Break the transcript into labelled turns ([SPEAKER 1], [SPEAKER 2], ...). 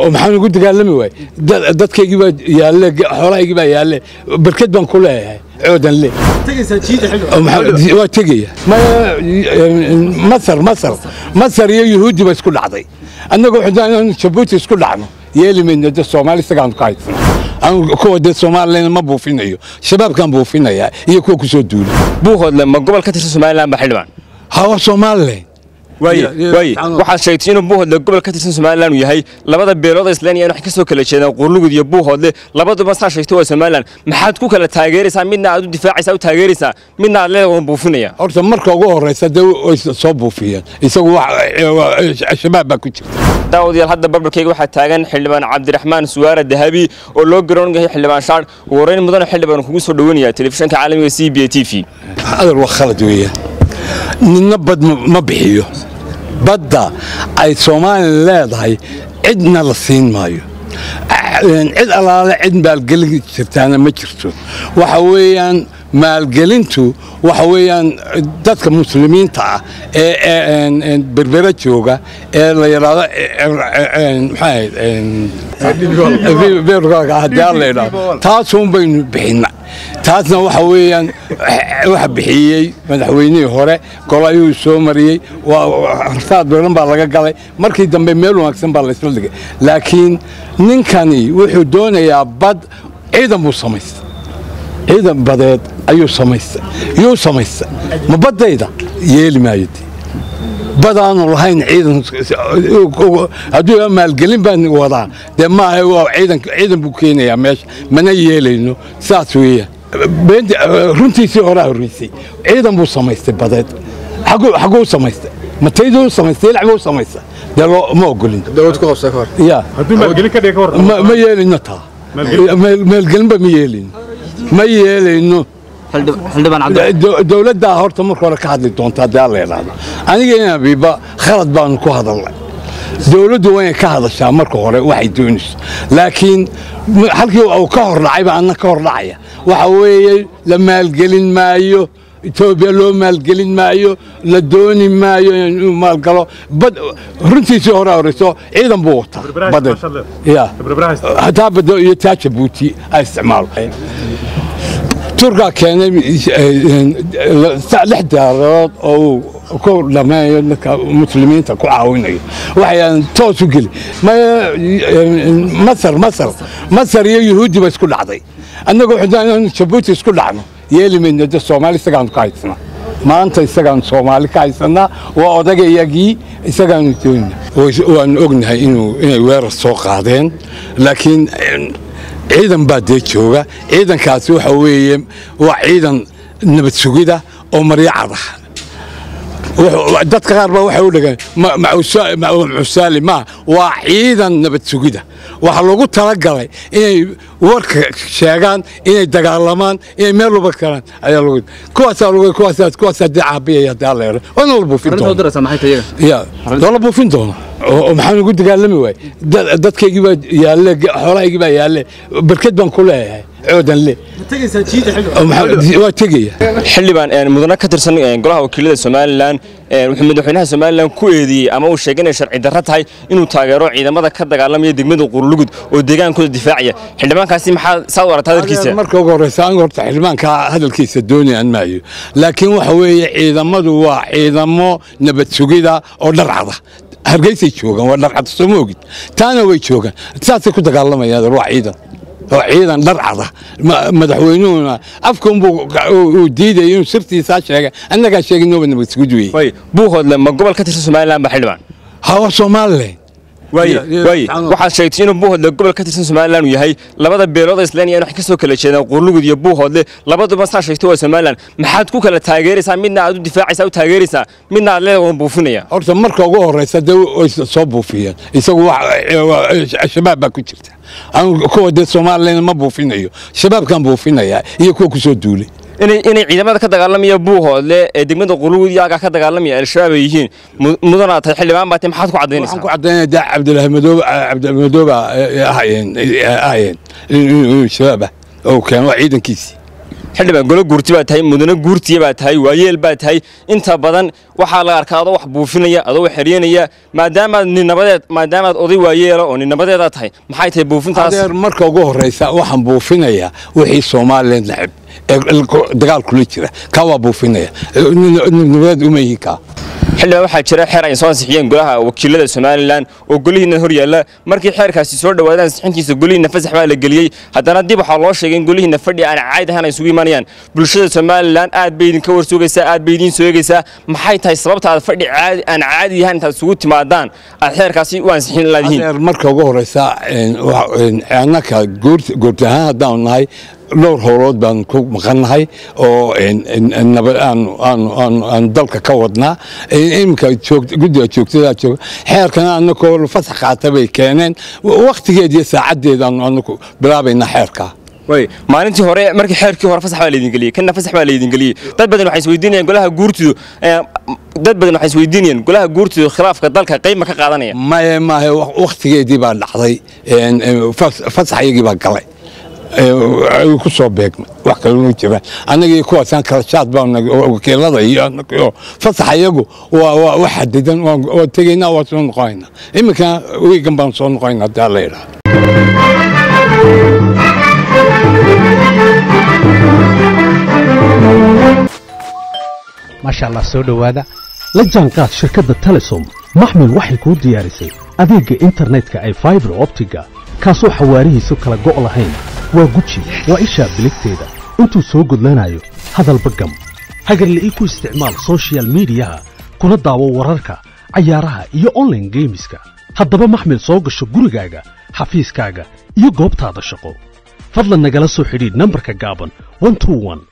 [SPEAKER 1] oo maxaan ugu dagaalami waay dadkaygii baa yaalle xoolahaygii baa yaalle barked baan ku leeyahay coodan le waa tegaya masar masar masar iyo yuhuuddi ba isku dhacday annaga waxaan jabuuti isku dhacno yeeli mayno de soomaali isagaanu ka haysana kuwa dee soomalilan ma buufinayo shabaabkaan buufinayaa iyo kuwa ku soo duulay
[SPEAKER 2] buuhoodle ma gobol ka tirsan somalilan ba xildhibaan
[SPEAKER 1] hawa somalilan
[SPEAKER 2] waaye waaye waxaad sheegtay inuu buuhoodle gobol ka tirsan somalilan uu yahay labada beelood isleeniya waxay ka soo kala jeedaan qurlugud iyo buuhoodle labaduba saa sheegtay waa somalilan maxaad ku kala taageeraysaa midna aad u difaacaysaa u taageeraysaa midna aad leedahay waan buufinaya
[SPEAKER 1] horta marka ugu horraysa dee way soo buufiyeen isagu shabaab baa ku jirta
[SPEAKER 2] daawadayaal hadda barbarkayga waxaa taagan xildhibaan cabdiraxmaan suwaare dahabi oo loo garoon yahay xildhibaan shaar ugu horreyn mudane xildhibaan kugu soo dhoweynaya telefishanka caalamiga c b a t v
[SPEAKER 1] adal waa khalad weeyaan ninna bad ma bixiyo badda ay soomaaliya leedahay cidna la siin maayo cid allaale cid maalgelin jirtaana ma jirto waxa weeyaan maalgelintu waxa weeyaan dadka muslimiinta ah ee berbera jooga ee la yidhaahdo maxaa taasuun baynu bixinna taasna waxa weeyaan waxa bixiyey madaxweynihii hore gol ayuu soo mariyey hartaad badan baa laga galay markii dambe meel wanaagsan baa laysla dhigay laakiin ninkani wuxuu doonayaa bad ciidan buu samaystay ciidan badeed ayuu samaystay yuu samaystay ma baddayda yeeli maayo badaanu lahayn ciidan hadduu maalgelin baan wadaa dee maaha waa ciidan buu keenayaa meesha mana yeelayno saas weeyaan runtiisii horaa horreysay ciidan buu samaystay badeed xaguu samaystay matayduu samaystay ilac buu samaystay dee ma ogolin ya ma yeelayno taa maalgelinba ma yeelayno ma yeelayno dowladdaa horta marka hore ka hadli doontaa dee alla idhaahdo aniga in abiiba khalad baanu ku hadalnay dowladdu waa inay ka hadashaa marka hore waxay doonayso laakiin halkii uu ka hor dhacayba anna ka hor dhacaya waxa weeye la maalgelin maayo etoobiya loo maalgelin maayo la dooni maayo inuu maalgalo bad runtiisii hore horeyso ciidan buu wataa badeed ya hataa bado iyo taa jabuuti ay isticmaalo turkaa keenay lix diyaarood oo uu ku dhameeyo dadka muslimiinta ku caawinayo waxay toos u geli masar masar masar iyo yuhuuddi ba isku dhacday annaga waxaan jabuuti isku dhacno yeeli mayno de soomaali isagaanu ka haysana maanta isagaanu soomaali ka haysanaa waa odagayagii isagaanu doonina waanu ognahay inay weerar soo qaadeen laakiin ciidan baa dee jooga ciidankaasi waxa weeye waa ciidan nabad sugida oo maryacad ah dadka qaar baa waxay u dhageen macusaali maa waa ciidan nabad sugida waxaa loogu talagalay inay warka sheegaan inay dagaalamaan inay meel walba galaan ayaa loo kuwaasaa loo kuwaasaa kuwaasaa dee caabiyaya dee alla yidho waana la buufin doona ya waa la buufin doona oo maxaan ugu dagaalami waay dadkaygii baa yaalle xoolahaygii baa yaalle barked baan ku leeyahay coodan le waa tegaya
[SPEAKER 2] xildhibaan mudane ka tirsan golaha wakiilada somalilan wuxuu madaxweynaha somalilan ku eedeeyey ama uu sheegay inay sharci darro tahay inuu taageero ciidamada ka dagaalamaya degmada qurlugud oo deegaankooda difaacaya xildhibaankaasi maxaa saad u aragtaa hadalkiisa
[SPEAKER 1] marka ugu horreysa aniga horta xildhibaanka hadalkiisa doonayaan maayo laakiin waxa weeye ciidamadu waa ciidamo nabad sugida oo dharcada hargeysay joogaan waa dharcada soo ma ogid taana way joogaan saasay ku dagaalamayaan waa ciidan oo ciidan dharcada madaxweynuhuna afkaunbuu uu diidaya inuu sirtiisaa sheega annagaa sheegay nooba nabad sugid weeye
[SPEAKER 2] buuhoodle ma gobol ka tirsan somalilan ba xildhibaan
[SPEAKER 1] hawa somalilan
[SPEAKER 2] waaye waaye waxaad sheegtay inuu buuhoodle gobol ka tirsan somalilan uu yahay labada beelood isleeniya waxay ka soo kala jeedaan qurlugud iyo buuhoodle labaduba saa sheegtay waa somalilan maxaad ku kala taageeraysaa midna aad u difaacaysaa u taageeraysaa midna aad leedahay waan buufinaya
[SPEAKER 1] horta marka ugu horreysa dee way soo buufiyeen isagu shabaab baa ku jirta kuwa dee somalilan ma buufinayo shabaabkaan buufinayaa iyo kuwa ku soo duulay
[SPEAKER 2] inay ciidamada ka dagaalamaya buuhoodle ee degmada qurlugud iyo agaa ka dagaalamaya al-shabaab ay yihiin mudana tahay xildhibaan baatay maxaad ku
[SPEAKER 1] waxaan ku caddaynaya dee cabdilaahi madoobe cabdimadooba ahayeen ahayeen inuu shabaab ah oo keen waa ciidankiisii
[SPEAKER 2] xildhibaan golo guurti baa tahay mudane guurtiya baa tahay waayeel baa tahay inta badan waxaa la arkaa adoo wax buufinaya adoo wax xeryanaya maadaamaad ninnabadeed maadaamaad oday waayeela oo ninnabadeedaa tahay maxay tahay buufintaas
[SPEAKER 1] adeer marka ugu horraysa waxaan buufinayaa wixii somalilan necab ee dagaal kula jira kaa waa buufinaya nabadeed uma yihi kaa
[SPEAKER 2] xildhibaan waxaa jira xeer ay soo ansixiyeen golaha wakiilada somalilan oo golihiina hor yaalla markii xeerkaasi soo dhowaadaan ansixintiisa golihiina fasax baa la geliyey haddana dib waxaa loo sheegay in golihiina fadhi aan caadi ahaan ay isugu imanayaan bulshada somalilan aad bay idinka warsoogaysaa aad bay idiin soogaysaa maxay tahay sababta aad fadhi caadi aan caadi ahaan intaad isugu timaadaan aad xeerkaasi u ansixin laadihiin
[SPEAKER 1] adeer marka ugu horraysa annaka goorti ahaan haddaanu nahay dhowr howlood baan ku maqannahay oo aan dalka ka wadnaa iminka guddiga joogtadaa jooga xeerkana annakoo fasax qaata bay keeneen wakhtigeed iyo saacaddeedaanu anaku bilaabaynaa xeerkaa
[SPEAKER 2] way maalintii hore markii xeerkii hore fasax baa laydin geliyey kanna fasax baa laydin geliyey dad badan waxay isweydiinayaan golaha guurtidu dad badan waxay isweydiinayaan golaha guurtidu khilaafka dalka qayb ma ka qaadanaya
[SPEAKER 1] maye maahe wakhtigeedii baa dhacday fasaxyagii baa galay ku soo beegmay wax kaloma jiraan annagii kuwaasaan kala shaad baa wakiilada iyo fasax iyagu waa xadidan waa tegaynaa waa soo noqonaynaa iminkana wiigan baan soo noqonaynaa hadaa la yidhaha
[SPEAKER 3] maasha allah soo dhowaada la jaanqaad shirkadda telesom maxmil waxay kuu diyaarisay adeegga internetka ay faibar optiga kaasoo xawaarihiisu kala go' lahayn waa guji waa ishaa biligteeda intuu soo gudlanayo hadalba gam hagarla'ii ku isticmaal sochial midiyaha kuna daawo wararka cayaaraha iyo onlaine geemiska haddaba maxmil soo gasho gurigaaga xafiiskaaga iyo goobtaada shaqo fadlan nagala soo xidhiidh nambarka gaaban